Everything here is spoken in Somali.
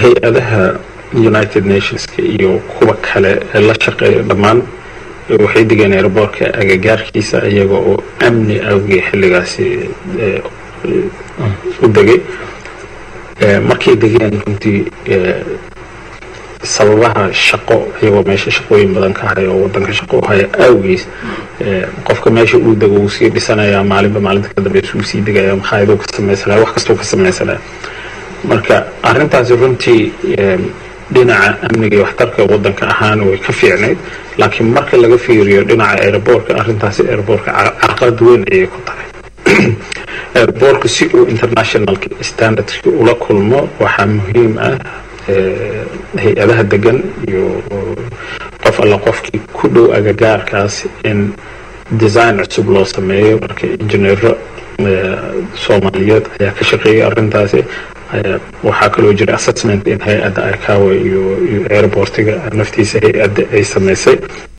hay-adaha united nationska iyo kuwa kale ee la shaqeeya dhammaan waxay degeen aeroboortka agagaarkiisa iyaga oo amni awgii xilligaasi u degay markay degeen runtii sababaha shaqo iyagoo meesha shaqooyin badan ka haya oo wadanka shaqo u haya awgiis qofka meesha uu dego uu sii dhisanayaa maalinba maalinta ka dambeysa uu sii degaya makhaayaduu ka sameysanaya wax kastuu ka sameysanaya marka arrintaasi runtii dhinaca amniga iyo waxtarka wadanka ahaana way ka fiicnayd laakiin marka laga fiiriyo dhinaca aeroboortka arrintaasi aeroboortka carqalad weyn ayay ku tahay aeroboortka si uu international standardki ula kulmo waxaa muhiim ah hay-adaha degan iyo qof alla qofkii ku dhow agagaarkaas in design cusub loo sameeyo marka injineero soomaaliyeed ayaa ka shaqeeyay arrintaasi waxaa kaloo jira assessment in hay-adda ikawa iyo airportiga naftiisa hay-adda ay samaysay